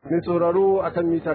Mai sauraro a kan mita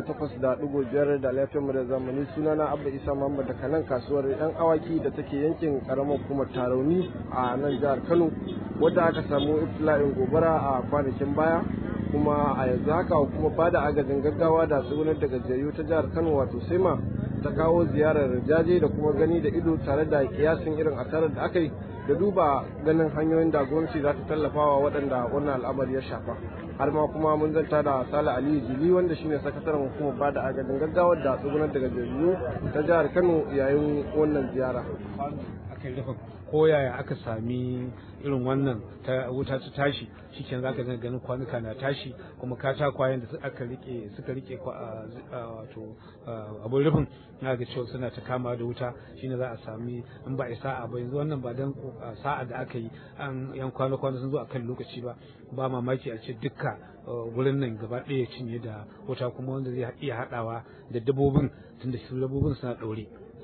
88.5 da lafiyar mu da zamani sunana Abba Isa Muhammad daga nan kasuwar 'yan awaki da take yankin karamar hukumar Tarauni a nan jihar Kano wadda aka samu iftila'in gobara a kwanakin baya kuma a yanzu haka hukumar bada agajin gaggawa da tsugunar da gajiyayyu ta jihar Kano wato Sema ta kawo ziyarar jaje da kuma gani da ido tare da kiyasin irin asarar da aka yi da duba ganin hanyoyin da gwamnati za ta tallafa wa waɗanda wannan al'amari ya shafa har ma kuma mun zanta da sale aliyu jili wanda shine sakataren hukumar bada agajin gaggawa da tsugunar da gajiyayyu ta jihar kano yayin wannan ziyara aka rufe koyaya aka sami irin wannan ta wuta ta tashi shikenan zaka ga ganin kwanuka na tashi kuma katakwayen da aka rike suka rike wato abun rufin na ga cewa suna ta kama da wuta shine za a sami in ba sa'a ba yanzu wannan ba dan sa'a da aka yi an yan kwana kwana sun zo akan lokaci ba ba mamaki a ce dukka wurin nan gaba ɗaya cinye da wuta kuma wanda zai iya haɗawa da dabbobin tunda su dabbobin suna ɗaure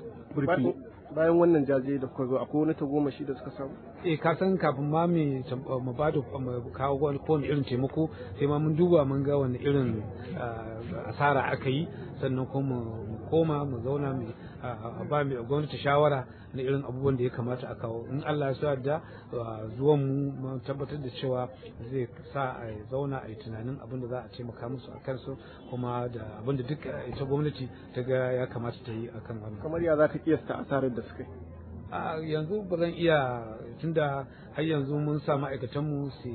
bayan wannan jaje da kuka zo akwai wani tagomashi da suka samu eh ka san kafin ma mu ba da kawo wani kowane irin taimako sai ma mun duba mun ga wani irin asara aka yi sannan kuma mu koma mu zauna mu ba mai gwamnati shawara na irin abubuwan da ya kamata a kawo in Allah ya sa da zuwan mu tabbatar da cewa zai sa a zauna a yi tunanin abin da za a taimaka musu a kansu kuma da abin da duk ita gwamnati ta ga ya kamata ta yi akan wannan kamar ya za ka kiyasta asarar da suka yi a yanzu ba zan iya tunda har yanzu mun sa ma'aikatanmu su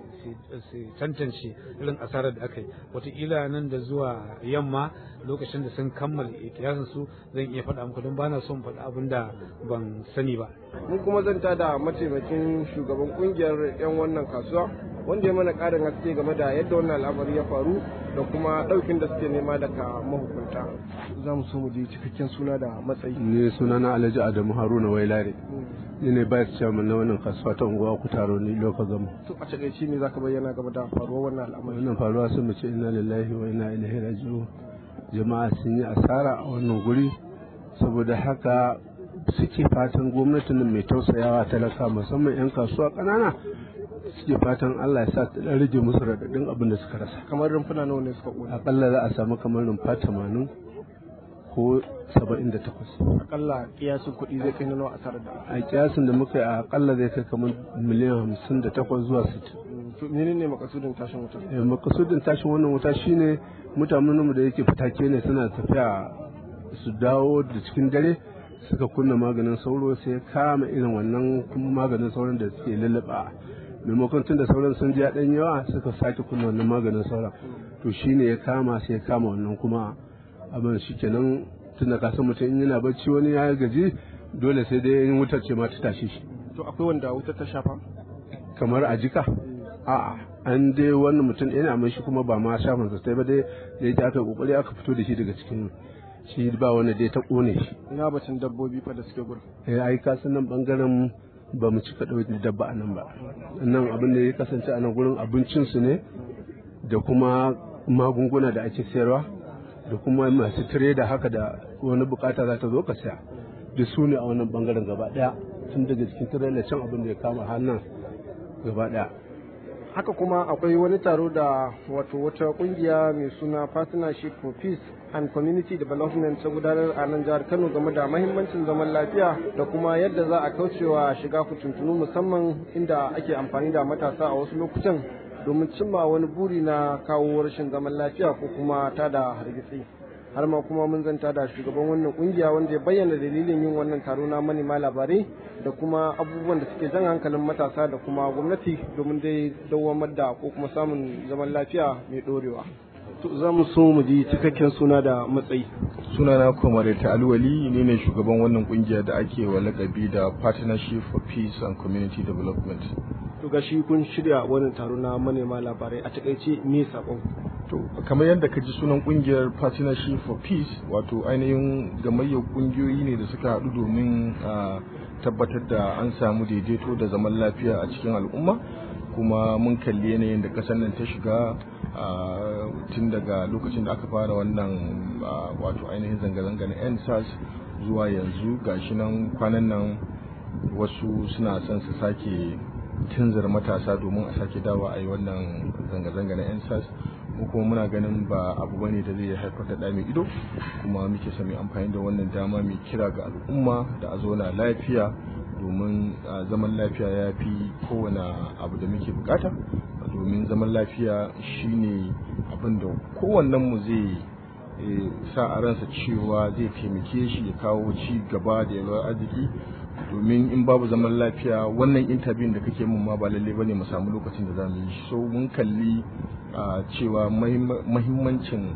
su tantance irin asarar da aka yi wataƙila nan da zuwa yamma lokacin da sun kammala kiyasin su zan iya faɗa muku don bana son faɗa abin da ban sani ba mun kuma zanta da mataimakin shugaban kungiyar 'yan wannan kasuwa wanda ya mana ƙarin haske game da yadda wannan al'amari ya faru da kuma ɗaukin da suke nema daga mahukunta za mu so mu ji cikakken suna da matsayi ne suna na alhaji adamu haruna wailare ni ne vice chairman na wannan kasuwa ta unguwa ku taro ni loka gama to a takaice ne zaka bayyana game da faruwar wannan al'amari wannan faruwa sun mu ce inna lillahi wa inna ilaihi raji'un jama'a sun yi asara a wannan guri saboda haka suke fatan gwamnatin mai tausayawa talaka musamman 'yan kasuwa ƙanana suke fatan Allah ya sa ta dan rage musu radadin abin da suka rasa kamar rumfuna nawa ne suka kone akalla za a samu kamar rumfa 80 ko 78 akalla kiyasin kuɗi zai kai nawa asarar da a kiyasin da muka yi a akalla zai kai kamar miliyan 58 zuwa 60 to menene makasudin tashin wuta eh makasudin tashin wannan wuta shine mutanen mu da yake fitake ne suna tafiya su dawo da cikin dare suka kunna maganin sauro sai kama irin wannan maganin sauron da suke lullaba maimakon tun da sauran sun ji ɗan yawa suka sake kunna wannan maganin sauran to shine ya kama sai ya kama wannan kuma abin shi kenan tun da kasan mutum in yana bacci wani ya gaji dole sai dai in wutar ce ma ta tashi shi to akwai wanda wutar ta shafa kamar a jika a'a an dai wannan mutum yana mai shi kuma ba ma shafin sa ba dai da yake aka kokari aka fito da shi daga cikin shi ba wanda dai ta kone shi ina batun dabbobi fa da suke gurin eh ai kasan nan bangaren ba mu cika ɗauki dabba a nan ba nan abin da ya kasance a nan gurin abincinsu ne da kuma magunguna da ake sayarwa da kuma masu tire da haka da wani bukata za ta zo ka saya duk su ne a wannan bangaren gaba ɗaya tun daga cikin tire can abin da ya kama hannun gaba ɗaya haka kuma akwai wani taro da wato wata kungiya mai suna partnership for peace and community development ta gudanar a nan jihar kano game da mahimmancin zaman lafiya da kuma yadda za a kaucewa shiga kutuntunu musamman inda ake amfani da matasa a wasu lokutan domin cimma wani buri na kawo rashin zaman lafiya ko kuma tada hargitsi har ma kuma mun zanta da shugaban wannan kungiya wanda ya bayyana dalilin yin wannan taro na manema labarai da kuma abubuwan da suke jan hankalin matasa da kuma gwamnati domin dai dawamar da ko kuma samun zaman lafiya mai dorewa to za mu so mu ji cikakken suna da matsayi sunana kwamare ta alwali ne ne shugaban wannan kungiya da ake wa lakabi da partnership for peace and community development to gashi kun shirya wannan taro na manema labarai a takaice me sakon to kamar yadda ka ji sunan kungiyar partnership for peace wato ainihin gamayyar kungiyoyi ne da suka haɗu domin tabbatar da an samu daidaito da zaman lafiya a cikin al'umma kuma mun kalli yanayin da ƙasar nan ta shiga tun daga lokacin da aka fara wannan wato ainihin zanga-zanga na ensas zuwa yanzu gashi nan kwanan nan wasu suna son su sake tunzar matasa domin a sake dawa a yi wannan zanga-zanga na ensas mu kuma muna ganin ba abu bane da zai haifar da ɗa mai ido kuma muke son mai amfani da wannan dama mai kira ga al'umma da a zauna lafiya domin zaman lafiya ya fi kowane abu da muke bukata domin zaman lafiya shine abin da kowannen mu zai sa a ransa cewa zai taimake shi ya kawo ci gaba da yalwar arziki domin in babu zaman lafiya wannan intabin da kake mun ma ba lalle bane mu samu lokacin da zamu yi so mun kalli cewa mahimmancin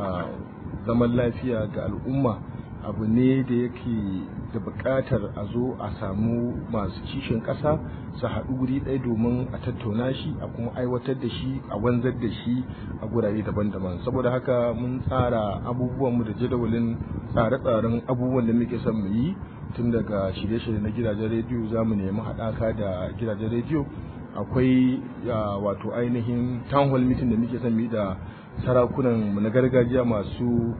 zaman lafiya ga al'umma abu ne da yake da buƙatar a zo a samu masu kishin ƙasa su haɗu guri ɗaya domin a tattauna shi a kuma aiwatar da shi a wanzar da shi a gurare daban-daban saboda haka mun tsara abubuwanmu da jadawalin tsare-tsaren abubuwan da muke son mu yi tun daga shirye-shirye na gidajen rediyo za mu nemi haɗaka da gidajen rediyo akwai wato ainihin town hall meeting da muke son mu yi da sarakunan na gargajiya masu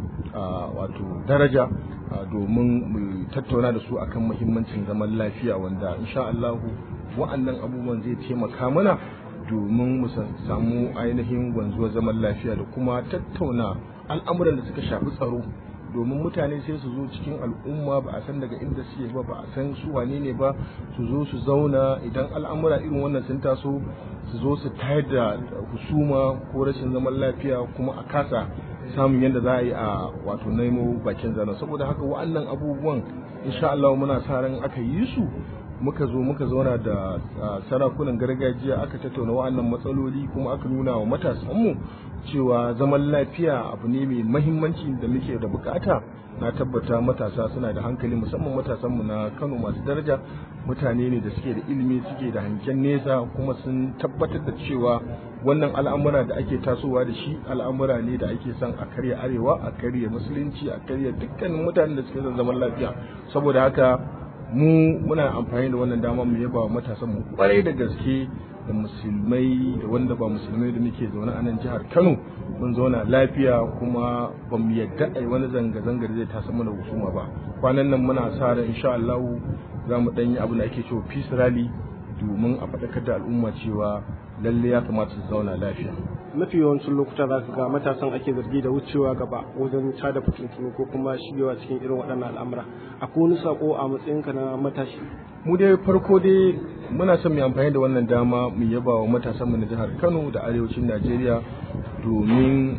wato daraja domin mu tattauna da su akan muhimmancin zaman lafiya wanda insha Allah wa'annan abubuwan zai taimaka mana domin mu samu ainihin wanzuwar zaman lafiya da kuma tattauna al'amuran da suka shafi tsaro domin mutane sai su zo cikin al'umma ba a san daga inda suke ba ba a san su wane ne ba su zo su zauna idan al'amura irin wannan sun taso su zo su tayar da husuma ko rashin zaman lafiya kuma a kasa samun yadda za a yi a wato nemo bakin zana saboda haka wa'annan abubuwan insha Allah muna sa ran aka yi su muka zo muka zauna da sarakunan gargajiya aka tattauna wa'annan matsaloli kuma aka nuna wa matasanmu cewa zaman lafiya abu ne mai mahimmanci da muke da bukata na tabbata matasa suna da hankali musamman matasanmu na kano masu daraja mutane ne da suke da ilimi suke da hanken nesa kuma sun tabbatar da cewa wannan al'amura da ake tasowa da shi al'amura ne da ake son a karya arewa a karya musulunci a karya dukkanin mutanen da suke son zaman lafiya saboda haka mu muna amfani da wannan dama mu yaba wa matasan mu kwarai da gaske da musulmai da wanda ba musulmai da muke zaune a nan jihar Kano mun zauna lafiya kuma ba mu yadda ai wani zanga-zanga da zai tasa mana husuma ba kwanan nan muna sa ran insha Allah za mu dan yi abin da ake cewa peace rally domin a faɗakar da al'umma cewa lalle ya kamata su zauna lafiya mafi yawancin lokuta za ka ga matasan ake zargi da wucewa gaba wajen tada fitintunu ko kuma shigewa cikin irin waɗannan al'amura akwai wani sako a matsayinka na matashi mu dai farko dai muna son mu amfani da wannan dama mu yaba wa matasan mu na jihar Kano da arewacin Najeriya domin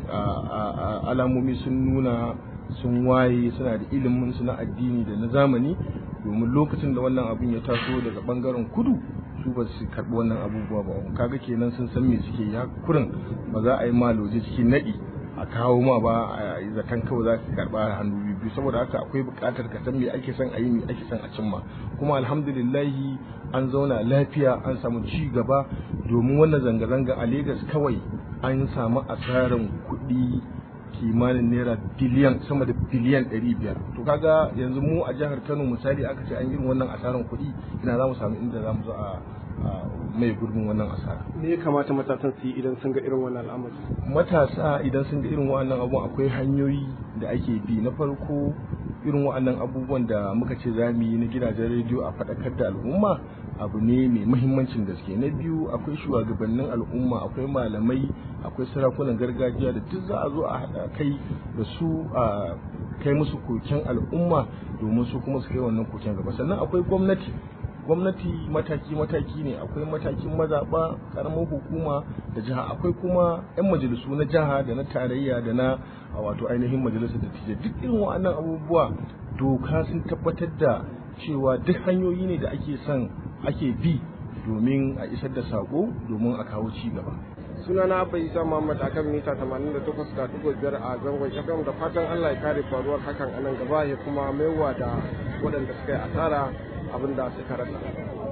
alamomi sun nuna sun waye suna da ilimin su na addini da na zamani domin lokacin da wannan abin ya taso daga bangaren kudu su ba su karɓi wannan abubuwa ba kaga kenan sun san me suke ya kurin ba za a yi maloje cikin naɗi a kawo ma ba a yi zaton kawai za ka karɓa hannu biyu saboda haka akwai buƙatar ka san me ake son a yi me ake son a cimma kuma alhamdulillahi an zauna lafiya an samu ci gaba domin wannan zanga-zanga a Legas kawai an samu asarar kuɗi kimanin naira biliyan sama da biliyan ɗari biyar to kaga yanzu mu a jihar kano misali aka ce an yi wannan asarar kuɗi ina za mu samu inda za mu zo a mai gurbin wannan asara me ya kamata matasan su yi idan sun ga irin wannan al'amari matasa idan sun ga irin wannan abubuwan akwai hanyoyi da ake bi na farko irin wannan abubuwan da muka ce za mu yi na gidajen rediyo a faɗakar da al'umma abu ne mai muhimmancin gaske na biyu akwai shugabannin al'umma akwai malamai akwai sarakunan gargajiya da duk za a zo a haɗa kai da su a kai musu koken al'umma domin su kuma su kai wannan koken gaba sannan akwai gwamnati gwamnati mataki-mataki ne akwai matakin mazaɓa ƙaramin hukuma da jiha akwai kuma 'yan majalisu na jiha da na tarayya da na wato ainihin majalisar da tije duk irin wa'annan abubuwa doka sun tabbatar da cewa duk hanyoyi ne da ake son ake bi domin a isar da sako domin a kawo ci gaba sunana abba isa muhammad akan mita 88.5 a zangon fm da fatan allah ya kare faruwar hakan a nan gaba ya kuma maiwa da waɗanda suka yi asara abin da suka rasa